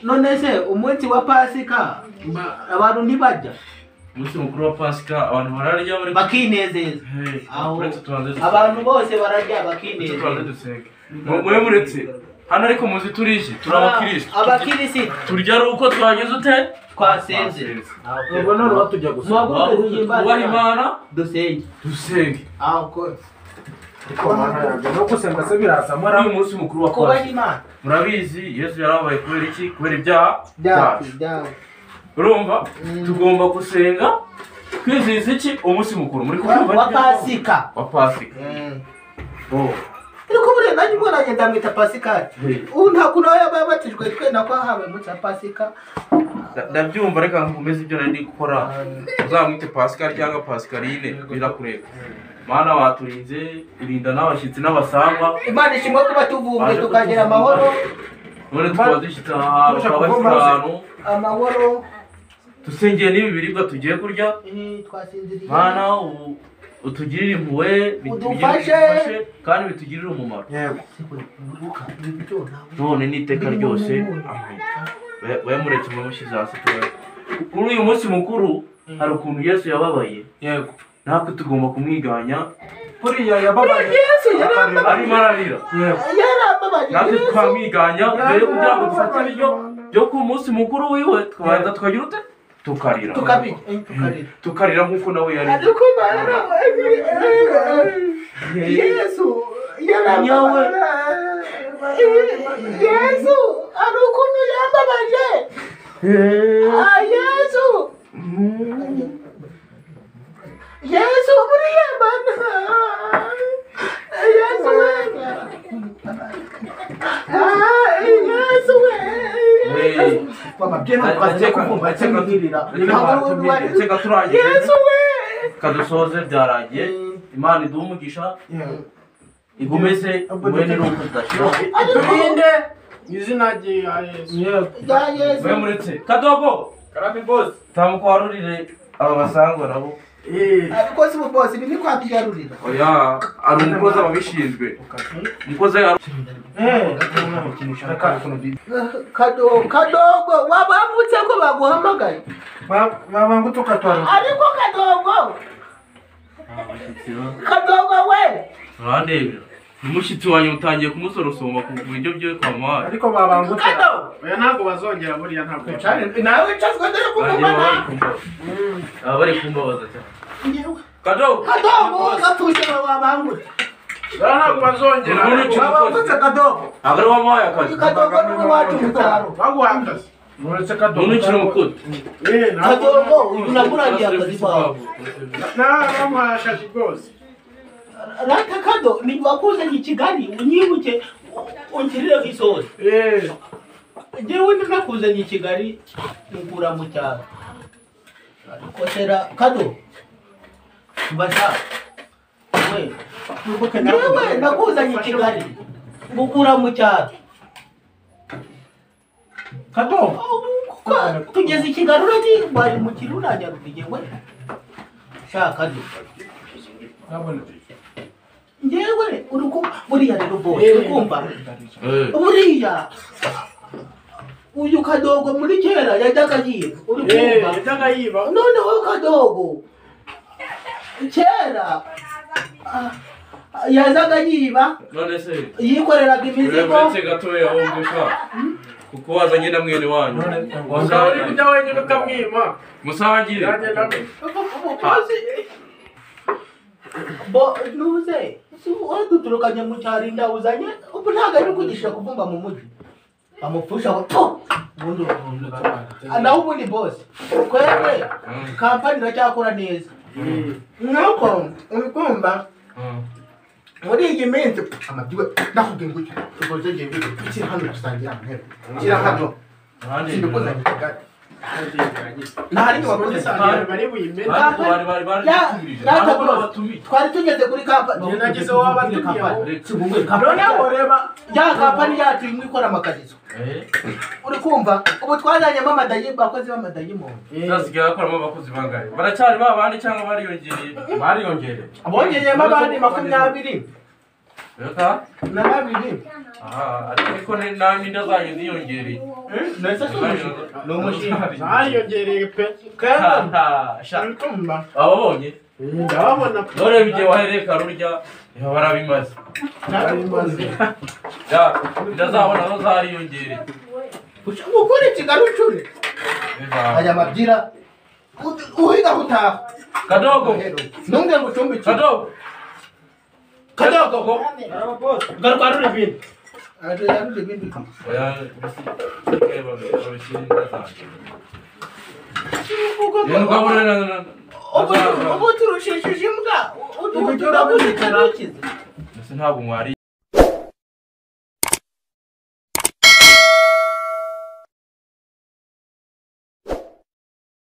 none se umunsi wa pasika abantu ntibajya umunsi mukuru wa pasika abantu bararya bari bakinezeza Hey, Aho- uretse tubanze dusenge. abantu bose bararya Uretse tubanze bakinezeza dusenge. Mu- mube muretse hano ariko muzi turije turi abakirisitu abakirisiti turya ari uko twageze ute twasenze Twasenze. Ubwo none batujya gusa. Mwagombe guhimbaza twubaha imana dusenge dusenge No gusenga se biraza muri mora. uyu munsi mukuru wa kubaha pasika imana murabizi yesu yarabaye kubera iki kubera ibyaha byacu byacu urumva tugomba gusenga twizihiza iki umunsi mukuru muri kubyumva wa nibyo? pasika wa pasika Oh. ariko buriya nanjye ubwo nanjye ndamwita pasikari Hey. ubu nta kuntu aho yabaye abatijwe twe nako habaye umunsi wa pasika Nda- ndabyumva reka nkomeze ibyo nari ndi gukora uzamwite pascal cyangwa pascaline birakureba mana waturinze irinda n'abashyitsi n'abasangwa imana ishimwe kuba tuvumbwe tukagira amahoro none tukaba dushyitse aha hantu Tuje tukaba dufite kuva maze. ahantu amahoro dusengeye n'ibi biribwa tugiye kurya eh, twasinziriye mana u- utugirire impuhwe bitugirire- Udufashe. bidufashe, kandi bitugirire umumaro Yego. Urubuka, ibi byo ntabwo- none n'iteka ryose amen we mureke mushyize hasi tubaye kuri uyu munsi mukuru hari ukuntu yesu yababaye Yego. natwe tugomba kumwiganya Buriya yababaye. yesu yarababaye arimo ararira Yego. yarababaye natwe yesu tukamwiganya mbere yo kugira ngo dufate ibiryo byo ku munsi mukuru wiwe tukabanza tukagira ute tukarira tukabijya eh, tukarira tukarira nk'uko nawe yari ariko bara yesu Nyawe. yarababaye Eh, yesu ari ukuntu yababaye ah yesu yesu buriya mana yesu we ah yesu we Hey. bababye ntukaze kukumva cyangwa kwirira ntabwo wari reka turangije yesu we kadusoze byarangiye imana iduha umugisha Yego. igumeze mwe n'uruhu tudashira turinde izina rya yesu Yego. rya yesu mwe muretse kadogo karame bose tamuka warurire aba basangwa nabo ariko si ububosi ni kwa tugarurira oya ari umukozi ababishinzwe umukozi ari Eh. kadogo kadogo wabavutse ko baguhamagaye Baba ngo tukatwara. ariko kadogo kadogo we urandebera umushyitsi wanjye utangiye kumusorosoma ku buryo byiwe kwamuhaye Ariko baba ngo tukatwara. kadogo oya ntabwo bazongera buriya ntabwo cyane nawe wicazwe dore bagiye baba kugumana bari kumbabaza baba bari kumbabaza cyane kadogo kadogo gatuje wabangutse buriya ntabwo bazongera Umuntu ki- Baba ngo tukatwara. ntabwo ari wamuhaye akazi kadogo ni we wacu mutaro baguha akazi Muretse kadogo. umuntu ukiri umukozi Eh, ntabwo kadogo unamurangiye akazi kawe ntabwo bamuhaye akazi rwose rata kado ni wakuzanye i kigali unyibuke ungirireho isosi Eh. njyewe ntakuzanye i kigali nkura mu cyaro ariko sera kado mbasha we njyewe nakuzanye i kigali ngukura mu cyaro Kadogo. Kuko tugeze i kigali uragiye wari mu kintu uranyaruka igihe shaka kado Nabona. njyewe uri ku buriya rero bose uri kumva buriya uyu kadogo muri kera yajyaga yiba uri Eh, kumva yajyaga yiba noneho kadogo kera ah, yazaga yiba none se yikoreraga imizigo uretse gatoya wumva ushaka kuko wazanye na mwene wanyu uzaba uri kujya wenyine ukamwima musangire yagenda amwe Maze- bo nuze si wowe duturukanye mu cyaro inda uzanye ubu ntabwo ari kugisha kuvumba mu mujyi bamupfusha ngo tu ubundi ubundi Ah, naho ubundi bose twebwe kampani iracyakora neza nuko ubikumva muri iyi minsi amabyiwe nakubwiye ngo icyo ugoze ngiye ngo ukiri hano dusangira amahera ukiri hano urandebera sindikuzanye kigali nta n'inyubako dusangira Abantu bari buyimena Ariko bari bari bari batumirije. Ya- Ntabwo batumije. twari tugeze kuri kampani Njye nagize wowe abatumiye aho. si wowe Noneho kampani reba. ya kampani yacu imwe ikora amakariso Eh, uri kumva ubu twazanyemo amadayi bakozi b'amadayimoni zasigaye akoramo abakozi bangahe baracyari ba bandi cyangwa bariyongereye Bariyongere. bongeyemo abandi makumyabiri reka na babiri Ah, ariko ni- nanjye inda zanjye ziyongereye Nahise nsubije. Ni umushinga. zariyongereye pe kandi ibitumba ababonye ndababona pe nturebe igihe wahereka rurya niba barabimaze narabimaze Ya, inda zabo nazo zariyongereye Usha- Ukuri kigali ucuri. Aya mabwira. Uti- Uhiga hutaha. kadogo Ntunge ngo ucumbikire. kadogo kadogo Garuka ruri ibindi. Ate yaruri ibindi. oya bisi- babishyira inda zanjye rero ukabona na- na- Ubu na- ubu turushishije imbwa. Ubu Ibiryo turabuze babirya. turakize. mbese ntabwo mwari